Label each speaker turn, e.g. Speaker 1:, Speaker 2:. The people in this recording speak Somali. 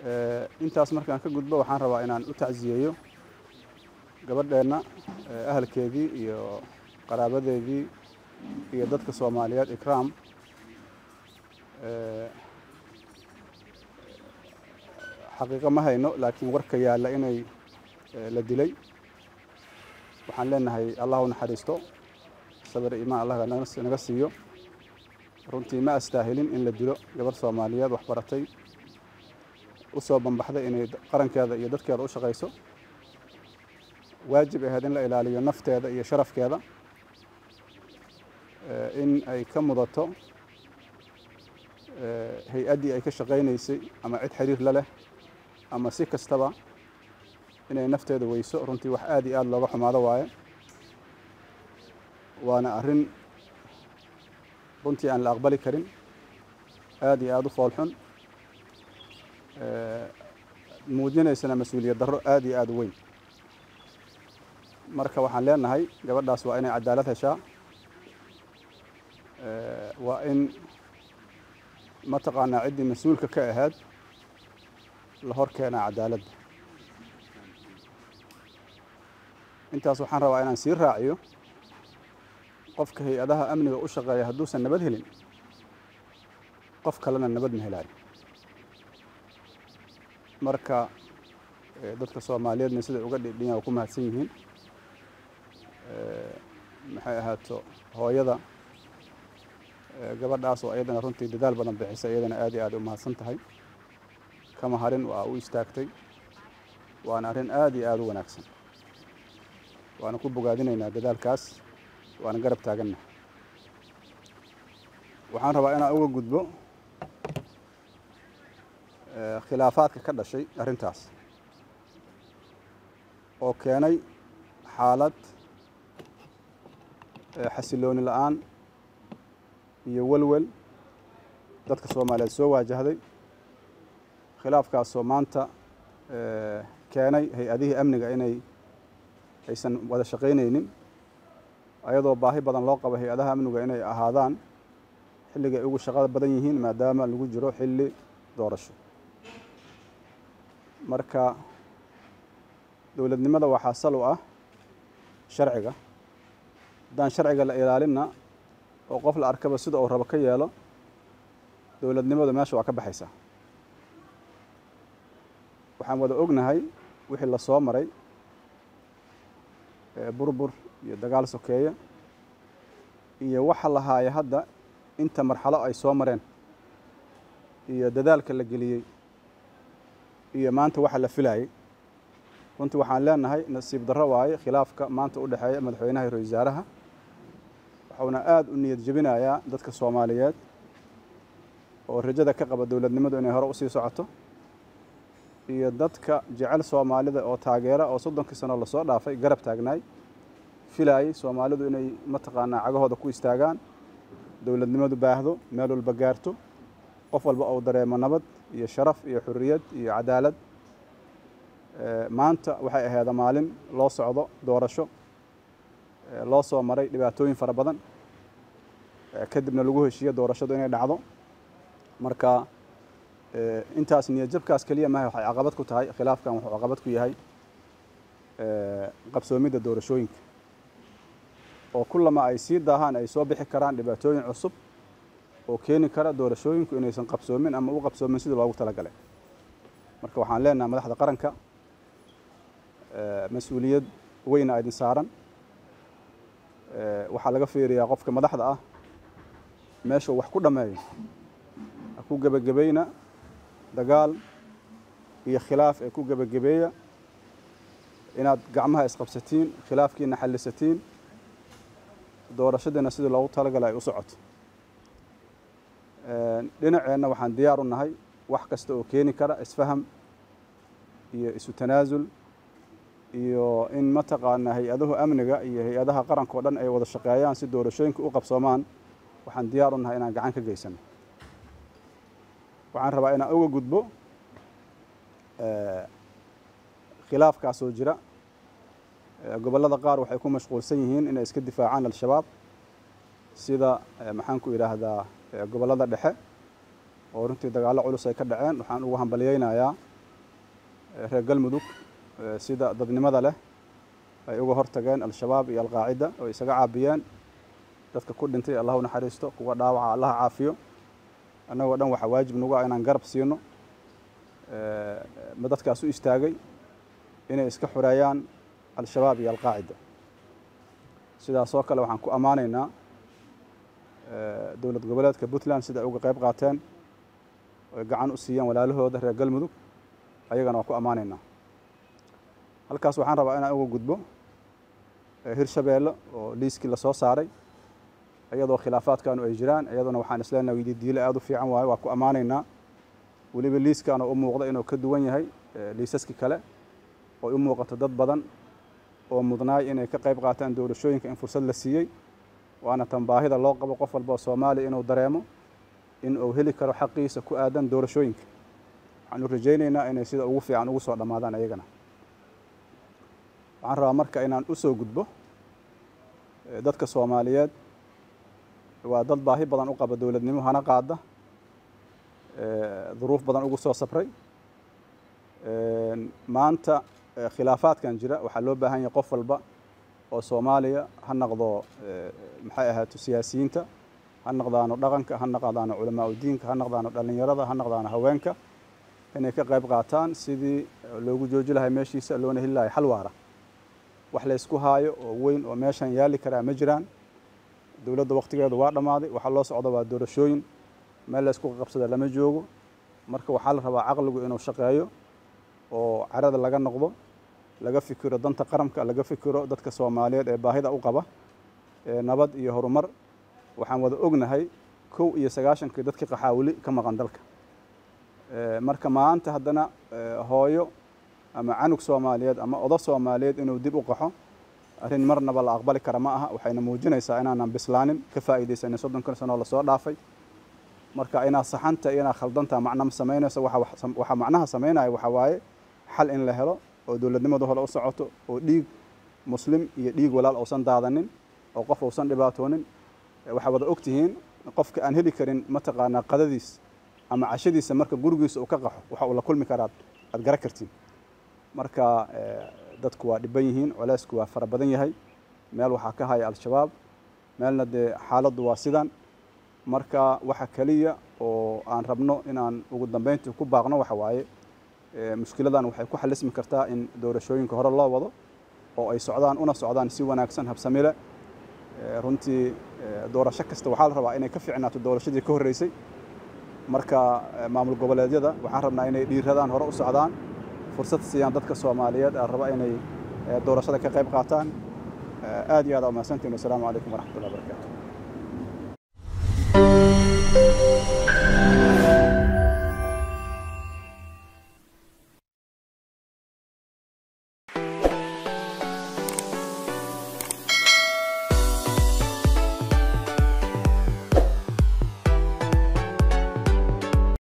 Speaker 1: intaas markaan ka gudbo waxaan rabaa inaan u tacsiyeeyo gabadheenna ahalkeedii iyo qaraabadeedii iyo dadka soomaaliyeed ikraam xaqiiqo ma hayno laakiin warka yaalla inay la dilay waxaan leenahay allah u naxariisto sabir imaan allah naga siiyo runtii ma astaahilin in la dilo gabarh soomaaliyeed wax baratay u soo bambaxday inay qarankeeda iyo dadkeeda u shaqayso waajib ahayd in la ilaaliyo nafteeda iyo sharafkeeda in ay ka mudato hay-addii ay ka shaqaynaysay ama cid xiriir la leh ama si kastaba inay nafteeda weyso runtii wax aada iyo aada looga xumaado waaye waana arrin runtii aan la aqbali karin aada iyo aada u foolxun muujinaysana mas-uuliyad darro aada iyo aada u weyn marka waxaan leenahay gabadhaas waa inay cadaalad heshaa waa in mataqaanaa ciddii mas-uulka ka ahayd la hor keenaa cadaaladda intaas waxaan rabaa inaan sii raaciyo qofka hay-adaha amniga u shaqeeya hadduusan nabad helin qof kalena nabad ma helaayo marka dadka soomaaliyeedna siday uga dhidhinya ku mahadsan yihiin maxay ahaato hooyada gabadhaas oo iyadana runtii dadaal badan bixisa iyadana aad iyo aad u mahadsan tahay kama harin waa u istaagtay waana arrin aada iyo aada u wanaagsan waana ku bogaadinaynaa dadaalkaas waana garab taaganna waxaan rabaa inaan uga gudbo khilaafaadka ka dhashay arrintaas oo keenay xaalad xasilooni la-aan iyo welwel dadka soomaaliyeed soo waajahday khilaafkaasoo maanta keenay hay-adihii amniga inay aysan wada shaqaynaynin ayadoo baahi badan loo qabo hay-adaha amniga inay ahaadaan xilliga ay ugu shaqada badan yihiin maadaama lagu jiro xilli doorasho marka dowladnimada waxaa sal u ah sharciga haddaan sharciga la ilaalinna oo qof la arkaba sida uu rabo ka yeelo dowladnimadu meesha waa ka baxaysaa waxaan wada ognahay wixii la soo maray burbur iyo dagaal sokeeye iyo waxa la haaya hadda inta marxalo ay soo mareen iyo dadaalka la geliyey iyo maanta waxa la filayey runtii waxaan leenahay nasiib darro waaye khilaafka maanta u dhexeeya madaxweynaha iyo ra-isul wasaaraha waxuuna aada u niyad jebinayaa dadka soomaaliyeed oo rajada ka qaba dowladnimadu inay hore usii socoto iyo dadka jecel soomaalida oo taageera oo soddonkii sano lasoo dhaafay garab taagnaay filaayay soomaalidu inay mataqaanaa cagahooda ku istaagaan dowladnimadu baahdo meel walba gaarto qof walba uu dareemo nabad iyo sharaf iyo xuriyad iyo cadaalad maanta waxay aheeda maalin loo socdo doorasho loo soo maray dhibaatooyin fara badan kadibna lagu heshiiyo doorashadu inay dhacdo marka intaas niyadjabkaas keliya maha waxay caqabad ku tahay khilaafkan wuxuu caqabad ku yahay qabsoomidda doorashooyinka oo kullama ay sii daahaan ay soo bixi karaan dhibaatooyin cusub oo keeni kara doorashooyinku inaysan qabsoomin ama u qabsoomin sidii loogu talagalay marka waxaan leenahay madaxda qaranka mas-uuliyad weyna idin saaran waxaa laga fiiriyaa qofka madaxda ah meeshuu wax ku dhammeeyo ha ku gebagabayna dagaal iyo khilaaf ee ku gebagabeeya inaad gacmaha isqabsatiin khilaafkiina xallisatiin doorashadiina sidii loogu talagalay ay u socoto dhinaceenna waxaan diyaar u nahay wax kasta oo keeni kara isfaham iyo isu tanaasul iyo in mataqaanaa hay-adahu amniga iyo hay-adaha qaranka o dhan ay wada shaqeeyaan si doorashooyinka u qabsoomaan waxaan diyaar u nahay inaan gacan ka geysano waxaan rabaa inaan uga gudbo khilaafkaasoo jira gobollada qaar waxay ku mashquulsan yihiin inay iska difaacaan al-shabaab sida maxaan ku idhaahdaa gobollada dhexe oo runtii dagaallo culus ay ka dhaceen waxaan ugu hambalyeynayaa reer galmudug sida dadnimada leh ay uga hortageen al-shabaab iyo alqaacida oo isaga caabiyeen dadka ku dhintay allah u naxariisto kuwa dhaawaca allaha caafiyo annagoo dhan waxaa waajib nagu ah inaan garab siino ma dadkaas u istaagay inay iska xureeyaan al-shabaab iyo alqaacida sidaasoo kale waxaan ku ammaanaynaa dowlad goboleedka puntland sida ay uga qayb qaateen oy gacan u siiyeen walaalahooda reer galmudug ayagana waan ku ammaanaynaa halkaas waxaan rabaa inaan uga gudbo hirshabeelle oo liiskii lasoo saaray iyadoo khilaafaadkanu ay jiraan iyaduna waxaan isleenahay diile aada u fiican waayo waa ku ammaanaynaa weliba liiskaana u muuqda inuu ka duwan yahay liisaskii kale oo u muuqato dad badan oo mudnaay inay ka qayb qaataan doorashooyinka in fursad la siiyey waana tan baahida loo qabo qof walba oo soomaaliya inuu dareemo in uu heli karo xaqiisa ku aadan doorashooyinka waxaanu rajaynaynaa inay sida ugu fiican ugu soo dhammaadaan ayagana waxaan rabaa marka inaan u soo gudbo dadka soomaaliyeed waa dad baahi badan u qaba dowladnimo hana qaada duruuf badan ugu soo sabray maanta khilaafaadkan jira waxaa loo baahan yahay qof walba oo soomaaliya ha noqdo maxay ahaato siyaasiyiinta ha noqdaano dhaqanka ha noqdaano culamaa udiinka ha noqdaano dhallinyarada ha noqdaano haweenka inay ka qayb qaataan sidii loogu jooji lahay meeshiisa loona heli lahay xal waara wax laysku haayo oo weyn oo meeshan yaali karaa ma jiraan dowladda waqtigeedu waa dhammaaday waxaa loo socda waa doorashooyin meel laysku qabsada lama joogo marka waxaa la rabaa caqligu inuu shaqeeyo oo carada laga noqdo laga fikiro danta qaranka laga fikiro dadka soomaaliyeed ee baahida u qaba nabad iyo horumar waxaan wada ognahay kow iyo sagaashankii dadkii qaxaawili ka maqan dalka marka maanta haddana hooyo ama canug soomaaliyeed ama odo soomaaliyeed inuu dib u qaxo arrin marnaba la aqbali kara ma aha waxayna muujinaysaa inaanan bislaanin ka faa'iidaysanin soddonkan sanoo lasoo dhaafay marka inaad saxanta iyo inaad khaldantaa macna ma samaynayso waxaa macnaha samaynaya waxaa waaye xal in la helo oo dowladnimadu hore u socoto oo dhiig muslim iyo dhiig walaal uusan daadanin oo qof uusan dhibaatoonin waxaa wada og tihiin qofka aan heli karin mataqaanaa qadadiis ama cashadiisa marka gurigiisa uu ka qaxo waxa uu la kulmi karaa aad gara kartiin marka dadku waa dhiban yihiin colaysku waa fara badan yahay meel waxaa ka haya al-shabaab meelna dee xaaladdu waa sidan marka waxa keliya oo aan rabno inaan ugu dambeyntii ku baaqno waxa waaye mushkiladan waxay ku xalismi kartaa in doorashooyinka hore loo wado oo ay socdaan una socdaan si wanaagsan habsamile runtii doorasho kasta waxaa la rabaa inay ka fiicnaato doorashadii ka horreysay marka maamul goboleedyada waxaan rabnaa inay dhiiradaan hore u socdaan fursad siiyaan dadka soomaaliyeed aan raba inay doorashada ka qayb qaataan aad iyo aad aa umahadsantiin wasalaamu calaykum waraxmatullahi wabarakatu